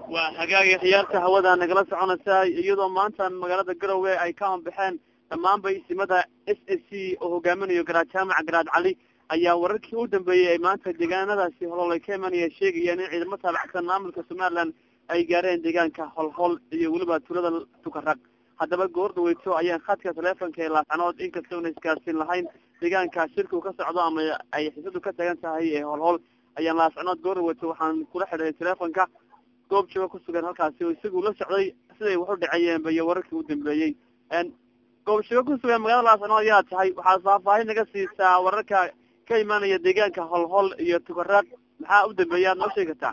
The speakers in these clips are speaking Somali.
waa hagaagay khiyaarta hawada nagala soconaysa iyadoo maanta magaalada garowe ay ka anbaxeen dhammaanba isimada s s c oo hogaaminayo garaad jaamac garaad cali ayaa wararkii u dambeeyey ay maanta deegaanadaasi hololay ka imanaya sheegayaan in ciidamo taabacsan maamulka somaliland ay gaareen deegaanka holhol iyo weliba tuulada tukarag haddaba goor dhaweyto ayaan khadka teleefonka ee laascanood inkastoona isgaarsiin lahayn deegaanka shirku ka socdo ama ay xisadu ka tagan tahay ee holhol ayaan laascanood goor dhaweyto waxaan kula xidhay teleefonka goob jooga kusugan halkaasi oo isagu la socday siday wax u dhacayeenba iyo wararkii u dambeeyey goob jooga kusugan magaalada laascanood ayaa tahay waxaad faahfaahin naga siisaa wararka ka imaanaya deegaanka holhol iyo tukaraad maxaa u dambeeya ad noo sheegi kartaa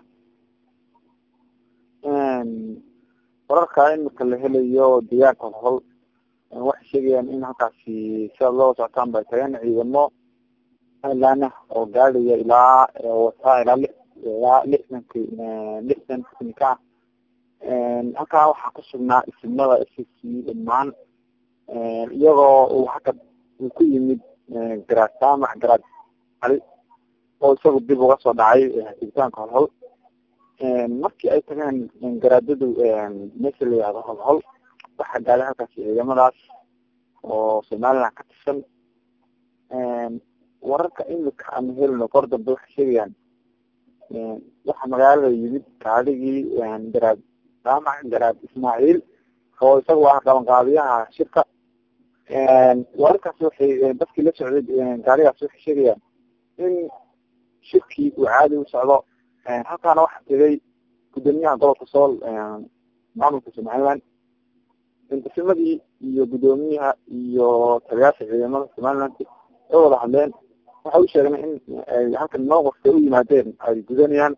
wararka imika la helayo deegaanka holhol waxay sheegayaan in halkaasi sidaad loo socotaan bay tageen ciidamo laana oo gaadhaya ilaa wataa ilaa li ilaa lixdanki lixdan ka ah halkaa waxaa kusugnaa isimada s c dhamaan iyagoo uu haka uu ku yimid garaad saamac garaad cali oo isagu dib uga soo dhacay digitaanka holhol markii ay tageen garaadadu meesha la yihahdo holhol waxaa gaadhay halkaasi ciidamadaas oo somaliland ka tirsan wararka imika ama helino kor dambe waxay sheegayaan waxaa magaalada yimid gaadhigii garaad saamac garaad ismaaciil oo isagu ah qabanqaabiyaha shirka wararkaasi waxay dadkii la socday gaarigaasi waxay sheegayaan in shirkii uu caadi u socdo halkaana waxaa tegay gudoomiyaha gobolka sool maamulka somaliland intisamadii iyo gudoomiyaha iyo taliyaasha ciidamada somaliland ay wada hadleen waxay u sheegna in ay halkan mowqifka u yimaadeen ay gudanayaan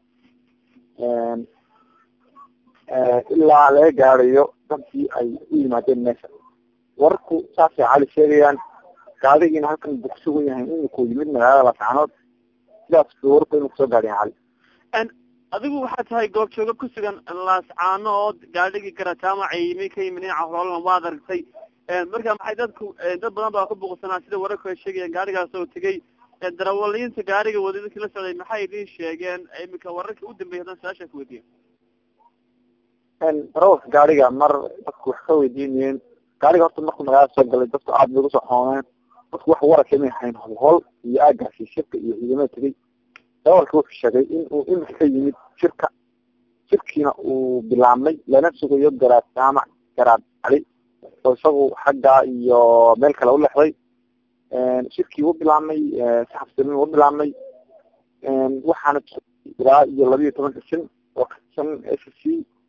ilaa laga gaadayo dadkii ay u yimaadeen meesha wararku saasay cali sheegayaan gaadigiina halkan buu kusugan yahay imikuu yimid magaalada laascanood sidaas bu wararku inu kusoo gaadhayan cali adigu waxaa tahay goob jooga kusugan laascaano oo gaadhigii garataamac ay yimi ka yimid dhinaca hololna waad aragtay marka maxay dadku dad badan baa ku buuqsanaa sida wararku ay sheegayaan gaadhigaas oo tegay darawaliinta gaadhiga wada dadkii la socday maxay idin sheegeen imika wararkii u dambeeyay haddaan su-aasha ku weydiiyo darawalka gaadhiga mar dadku wax ka weydiinayeen gaadhiga horta markuu magaalada soo galay dadku aada bay ugu soo xoomeen dadku wax wararka may hayn holhol iyo aagaasi shirka iyo ciidamada tegay darawalka wuxuu sheegay in uu imika ka yimid shirka shirkiina uu bilaabmay lana sugayo garaad saamac garaad cali oo isagu xagga iyo meel kale u lexday shirkii u bilaabmay saxabsamin u bilaabmay waxaana ilaa iyo labiiyo tobanka shan oo ka tirsan s c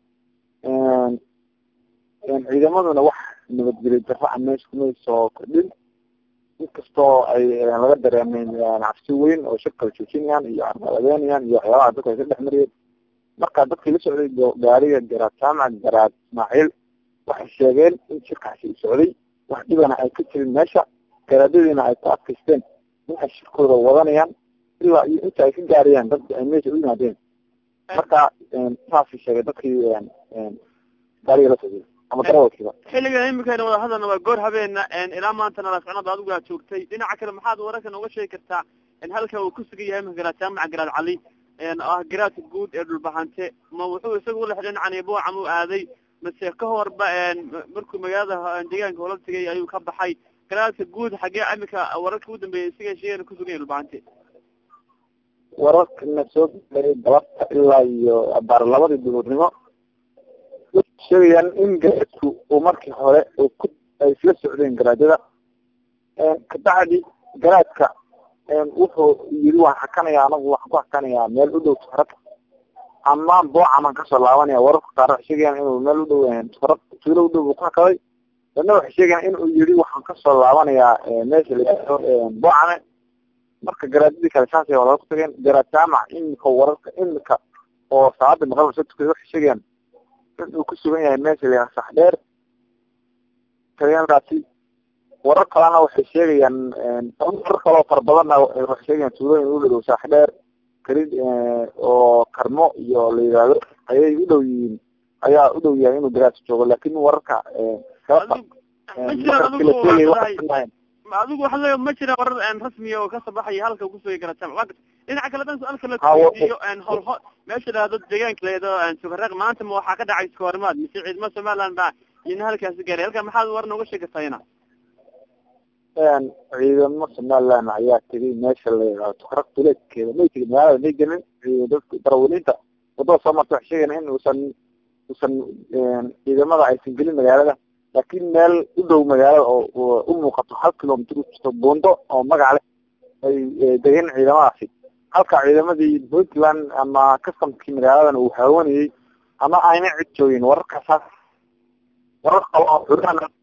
ciidamaduna wax nabadgelyo daro a meesha kumay soo kordhin inkastoo ay laga dareemeen cabsi weyn oo shirka la joojinayaan iyo arqaladeynayaan iyo waxyaabaha dadku ay ka dhex mariyeen marka dadkii la socday gaariga garaad jaamac garaad ismaaciil waxay sheegeen in shirkaasi u socday wax dhibana ay ka jirin meesha garaadadiina ay ku adkaysteen in ay shirkooda wadanayaan ilaa iyo inta ay ka gaarayaan dad ay meesha u yimaadeen marka saasay sheegay dadkii gaariga la socday ama darawalkiiba xilligan imikayna wada hadalna waa goor habeena ilaa maantana laascanood adigu aad joogtay dhinaca kale maxaad wararka nooga sheegi kartaa halka uu kusugan yahay imika garaad jaamac garaad cali ah garaadka guud ee dhulbahante ma wuxuu isagu ula xidhan caniiboocam u aaday mase ka horba markuu magaalada deegaanka hola tegay ayuu ka baxay garaadka guud xagee imika wararka u dambeeyay isaga sheegana kusugan yahay dhulbahante wararkana soo gaaray galabta ilaa iyo abaar labadii duhurnimo waxay sheegayaan in garaadku uu markii hore uu ku ay isla socdeen garaadada kabacdi garaadka wuxuu yiri waan xakanaya anagu waxaan ku xakanayaa meel u dhow tukarad ama boocamaan kasoo laabanaya wararka qaar waxay sheegayaan inuu meel u dhow tukarad tuulo u dhow uu ku hakaday dadna waxay sheegayaan inuu yiri waxaan kasoo laabanayaa meesha layihahdo boocame marka garaadadii kale saasay walaga ku tageen garaad jaamac imika wararka imika oo salaada maqraba soo tukaday waxay sheegayaan inuu ku sugan yahay meesha layihahdo saxdheer tagayaalkaasi warar kalena waxay sheegayaan warar kaloo fara badanna waxay sheegayaan tuulooyin u dhow saxdheer karid oo karmo iyo la yihahdo ayay u dhow yihiin ayaa u dhow yahay inuu garaadka joogo laakin wararka adigu waxa le ma jira warar rasmiya oo kasoo baxaya halka kusugay garaad jaamac dhinaca kale dan su-aal kale Ha, wa- kuweydiiyo hol ho meesha dhahdo deegaanka leedo sugareeq maanta ma waxaa ka dhacay isku horimaad mise ciidamada somaliland baa ina halkaasi gaaray halka maxaad war nooga sheegatayna ciidamo somaliland ayaa tegay meesha la yidhahdo tukaraq duleedkeeda may tegin magaalada may gelin dadka darawaliinta wadada soo marta waxay sheegayaan in uusan uusan ciidamada aysan gelin magaalada laakiin meel u dhow magaalada oo u muuqato hal kilomitr u jirto buundo oo magac leh ay degeen ciidamadaasi halka ciidamadii puntland ama customkii magaaladan uu haawanayey ama ayna cid joogin wararkaas warar qabo oo xuraan